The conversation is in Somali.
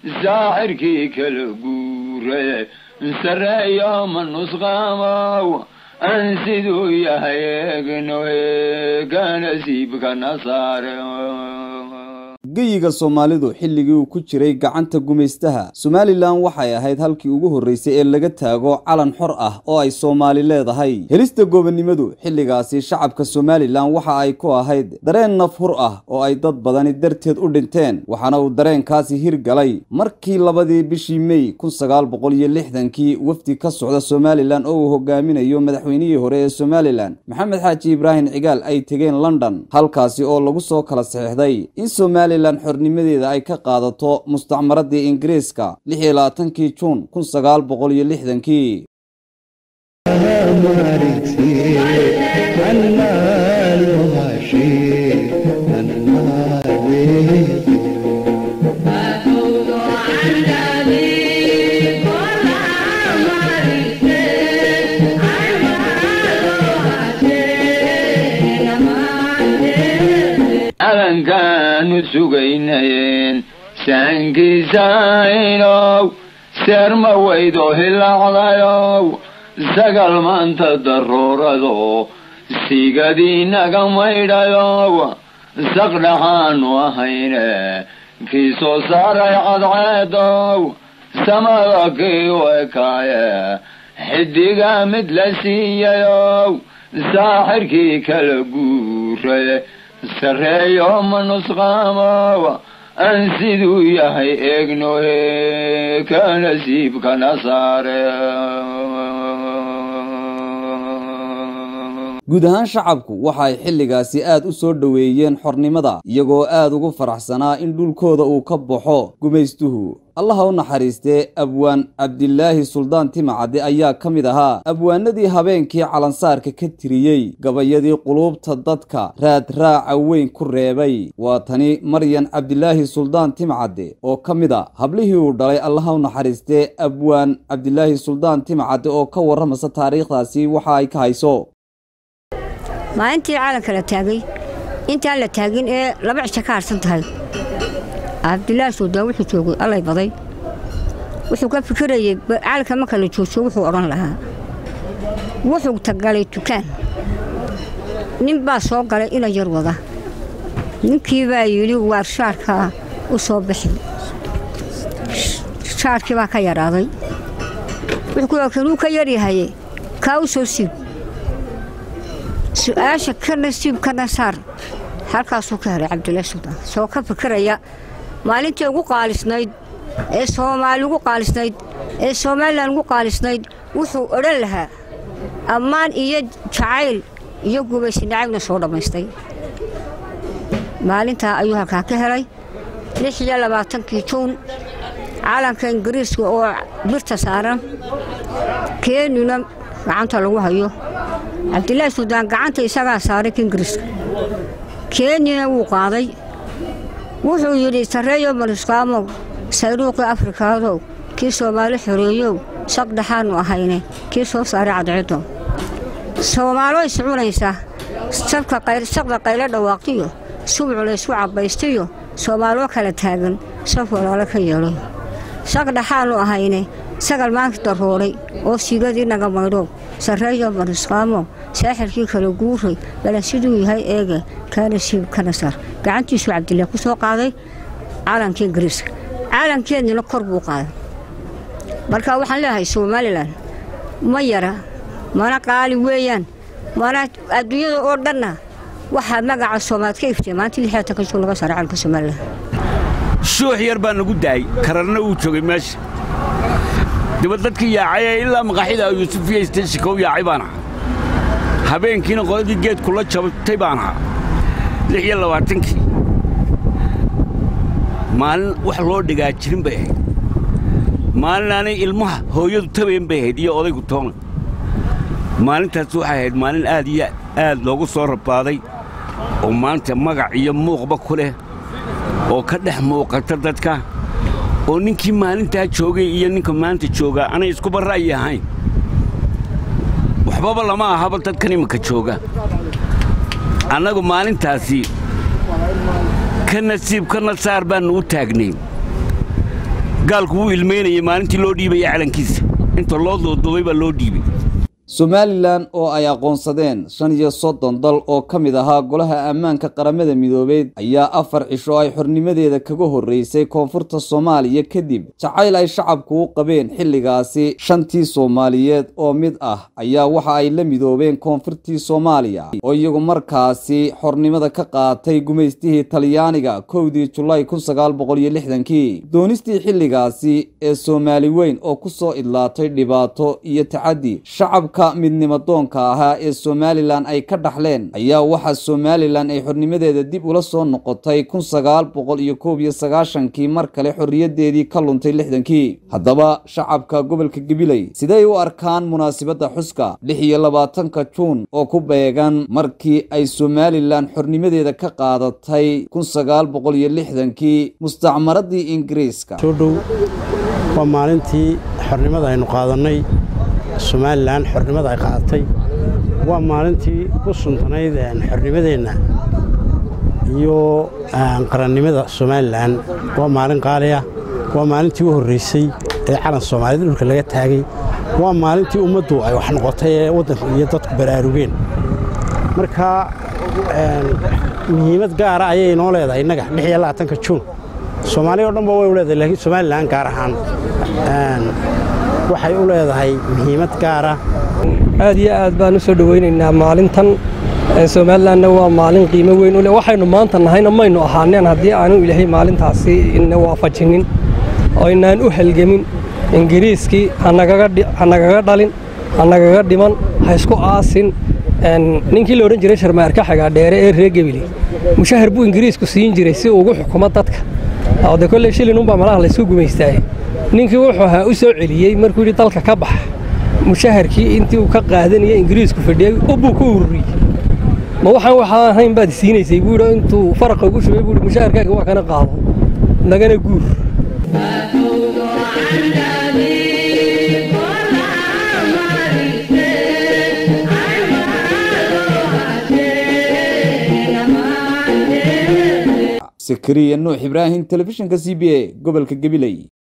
saaxirkii kala guure sareeyo ma nusqaamow aan siduu yahay eegno eega nasiibkana saare geyiga soomaalidu xilligii uu ku jiray gacanta gumaystaha somalilan waxay ahayd halkii ugu horraysay ee laga taago calan xor ah oo ay soomaali leedahay helista goobannimadu xilligaasi shacabka somalilan waxa ay ku ahayd dareen naf hur ah oo ay dad badani darteed u dhinteen waxaana uu dareenkaasi hirgalay markii labadii bishii mey kun sagaal boqol iyo lixdankii wafdi ka socda somalilan oo uu hogaaminayo madaxweynihii hore ee somalilan maxamed xaaji ibraahim cigaal ay tegeen london halkaasi oo lagu soo kala saxiixday in somalilan xornimadeeda ay ka qaadato mustacmaradii ingiriiska lix iyo labaatankii juun kun sagaal boqol iyo lixdankii calankaanu sugaynayeen saankiisaynow seerma weydo hilaacdayow sagal maanta daruurado sigadiinaga maydhayow saqdhaxaanu ahayne kii soo saaray cadceedow samada kii u ekaaye xidiga mid la siiyayow saaxirkii kala guure sareeyo ma nusqaamow aan siduu yahay eegno ka nasiibkana saare guud ahaan shacabku waxa ay xilligaasi aad u soo dhoweeyeen xornimada iyagoo aad ugu faraxsanaa in dhulkooda uu ka baxo gumaystuhu allaha u naxariistee abwaan cabdilaahi suldaan timacadde ayaa ka mid ahaa abwaanadii habeenkii calansaarka ka tiriyey gabayadii quluubta dadka raadraaca weyn ku reebay waa tani maryan cabdilaahi suldaan timacadde oo ka mid a hablihii uu dhalay allaha u naxariistee abwaan cabdilaahi suldaan timacadde oo ka warramasa taariikhdaasi waxa ay ka hayso maalintii calanka la taagay intaan la taagin ee laba cisho ka harsan tahay cabdilaahi suldaan wuxuu joogay allay baday wuxuu ka fikirayey calanka marka la joojiyo wuxuu odhan lahaa wuxuu tagalay dukaan nin baa soo galay ina yar wada ninkii baa yidhi waar shaarkaa u soo bixi shaarkii baa ka yaraaday wuxuu kanuu ka yaryahaye kaa u soo siib su-aasha ka nasiib kana saar halkaasuu ka helay cabdilaahi suldaan soo ka fikiraya maalintii ugu qaalisnayd ee soomaali ugu qaalisnayd ee somalilan ugu qaalisnayd wuxuu odhan lahaa ammaan iyo jacayl iyo gubaysi nacabna soo dhammaystay maalintaa ayuu halkaa ka helay lix iyo labaatankii juun calanka ingiriiska oo birta saaran keenina gacanta lagu hayo cabdilaahi suldaan gacanta isagaa saaray ka ingiriiska kenyana wuu qaaday wuxuu yidhi sarreeyo manuskaamow sayruuqii afrikaadow kii soomaali xoreeyow saqdhaxaannu ahayne kii soo saaray cadceedow soomaaloo iscunaysa saqda qaylo dhawaaqtiyo subuc laysku cabbaystiyo soomaaloo kala taagan saf walaalo ka yeelay saqdhaxaannu ahayne sagal maanka darooray oo sigadii naga maydhow sarreeyo manuskaamow saaxirkii kala guuray balan siduu yahay eege kaana siib kana sar gacantiisuu cabdillaah ku soo qaaday calankii ingiriiska calankeednina kor buu qaaday marka waxaan leeyahay somalilan ma yara mana qaali weeyaan mana adduunyada oo dhanna waxaa magaca soomaad ka iftay maanta lixaatan ka juu laga saaray calanka somalilan shuux yar baa nagu daayey kararna uu joogay meesha dibad dadkii yaacayee ilaa maqaaxida yuusufiya steshika u yaacay baan ahaa habeenkiina qoladii geedkula jabtay baan ahaa lix iyo labaatankii maalin wax loo dhigaa jirin bay ahayd maalin aanay ilmaha hooyadu tabayn bay ahayd iyo odaygu toona maalintaas waxay ahayd maalin aad iyo aad loogu soo rabaaday oo maanta magac iyo muuqba ku leh oo ka dhex muuqata dadka oo ninkii maalintaa joogay iyo ninka maanta joogaa anay iskuba ra'yi ahayn waxbaba lama ahaba dadkan iminka jooga annagu maalintaasi ka nasiib ka nasaar baannu u taagnay gaalku wuu ilmaynayay maalintii loo dhiibaya calankiisa inta loo doodooday baa loo dhiibay somalilan oo ay aqoonsadeen shan iyo soddon dal oo ka mid ahaa golaha ammaanka qaramada midoobeed ayaa afar cisho ay xornimadeeda kaga horreysay koonfurta soomaaliya kadib jacayl ay shacabku u qabeen xilligaasi shantii soomaaliyeed oo mid ah ayaa waxa ay la midoobeen koonfurtii soomaaliya oo iyagu markaasi xornimada ka qaatay gumaystihii talyaaniga kowdii julaay kun sagaal boqol iyo lixdankii doonistii xilligaasi ee soomaali weyn oo ku soo idlaatay dhibaato iyo tacaddi shacabka midnimo doonka ahaa ee somalilan ay ka dhaxleen ayaa waxaa somalilan ay xornimadeeda dib ula soo noqotay kun sagaal boqol iyo koob iyo sagaashankii mar kale xorriyadeedii ka luntay lixdankii haddaba shacabka gobolka gabiley siday u arkaan munaasibadda xuska lix iyo labaatanka juun oo ku beegan markii ay somalilan xornimadeeda ka qaadatay kun sagaal boqol iyo lixdankii mustacmaradii ingiriiska soo dhow waa maalintii xornimada aynu qaadannay somalilan xornimada ay qaadatay waa maalintii ku suntanayd xornimadeenna iyo qarannimada somalilan waa maalin qaaliya waa maalintii u horraysay ee calan soomaaliyed dhulka laga taagay waa maalintii ummaddu ay wax noqotay ee waddanka iyo dadku baraarugeen marka muhiimad gaara ayay inoo leedahay innaga lix iyo labaatanka juun soomaaliya o dhan ba way u leedahay laakiin somalilan gaar ahaan waxay u leedahay muhiimad gaara aad iyo aad baan u soo dhowaynaynaa maalintan somalilanna waa maalin qiimo weyn u leh waxaynu maanta nahayna maynu ahaaneen haddii aanu ilaahay maalintaasi ina waafajinin oo inaan u halgemin ingiriiskii hanagaga dhalin hanagaga dhiman ha isku aasin ninkii la odhan jiray sharmaarka xagaadheere ee reer gebile mushahar buu ingiriisku siin jiray si ugu xukumo dadka oo de kolley shilinunbaa malaha laysu gumaystaaye ninkii wuxuu ahaa u soo celiyey markuu yidhi dalka ka bax mushaharkii intii uu ka qaadanaya ingiriisku fadhiyey ubbuu ku ururiyey ma waxaan waxaa ahayn baad siinaysay buu yidhi intuu faraqa ugu shubay buu yidhi mushaharkaaga waa kana qaado nagana guur sakariya nuux ibraahim telefishinka c b a gobolka gabiley